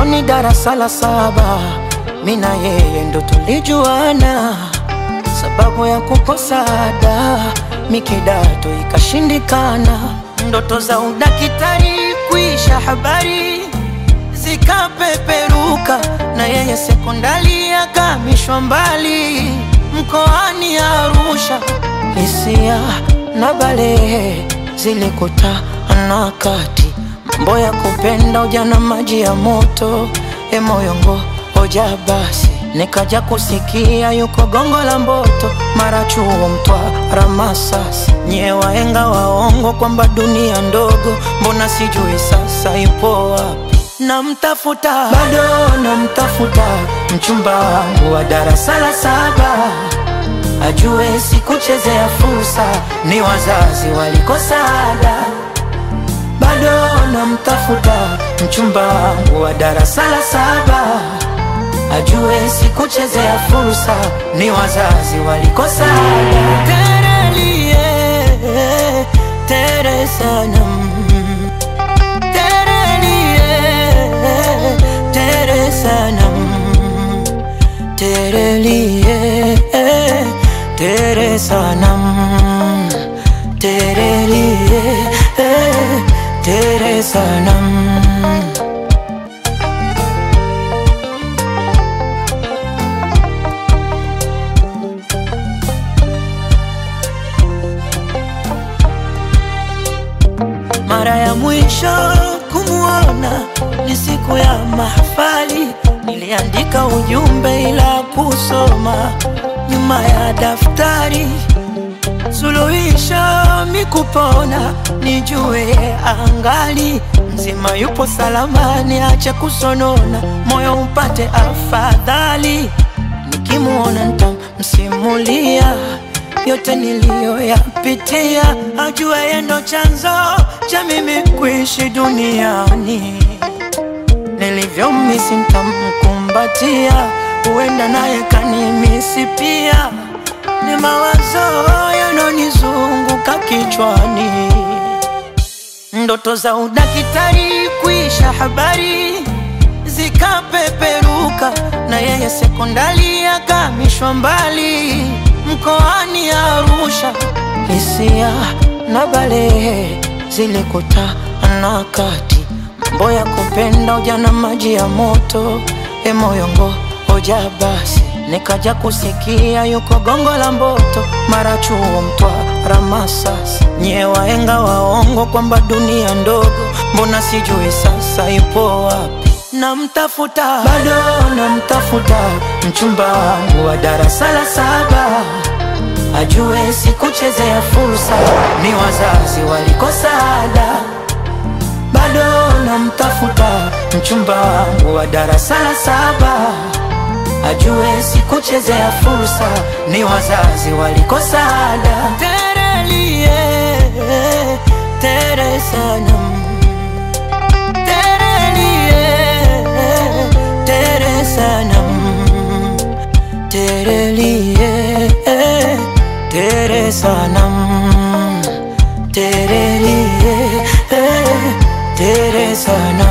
Mwanzoni darasa la saba, mi na yeye ndo tulijuana, sababu ya kukosa ada, mi kidato ikashindikana, ndoto za udakitari kuisha habari zikapeperuka, na yeye sekondari akamishwa mbali mkoani Arusha. Hisia na balehe zilikutana kati, mambo ya kupenda ujana, maji ya moto, e moyongo hoja basi, nikaja kusikia yuko gongo la Mboto, mara chuo Mtwara, Masasi, nyie waenga waongo kwamba dunia ndogo, mbona sijui sasa ipo wapi? Namtafuta bado namtafuta, mchumba wangu wa darasa la saba ajue sikuchezea fursa, ni wazazi walikosa ada. Bado namtafuta mchumba wangu wa darasa la saba, ajue sikuchezea fursa, ni wazazi walikosa ada. Terelie, tere sanam Terelie, tere sanam Terelie, tere sanam Terelie, tere sanam Mara ya mwisho kumuona ni siku ya mahafali, niliandika ujumbe ila kusoma nyuma ya daftari. Suluhisho mikupona, nijue angali mzima, yupo salamani, ache kusonona, moyo upate afadhali. Nikimuona nitamsimulia yote niliyoyapitia, ajue yeye ndo chanzo cha mimi kuishi duniani. Nilivyomisi nitamkumbatia, huenda naye kanimisi pia. Ni mawazo yanonizunguka kichwani, ndoto za udakitari kuisha habari zikapeperuka, na yeye sekondari akamishwa mbali mkoani Arusha. Hisia na balehe zilikutana kati, mambo ya kupenda ujana, maji ya moto, e moyongo hoja basi, nikaja kusikia yuko gongo la Mboto, mara chuo Mtwara, Masasi, nyie waenga waongo kwamba dunia ndogo, mbona sijui sasa ipo wapi? Namtafuta bado namtafuta, mchumba wangu wa darasa la saba ajue sikuchezea fursa, ni wazazi walikosa ada. Bado namtafuta mchumba wangu wa darasa la saba, ajue sikuchezea fursa, ni wazazi walikosa ada. Terelie, tere sanam Terelie, tere sanam Terelie, tere sanam Terelie, tere sanam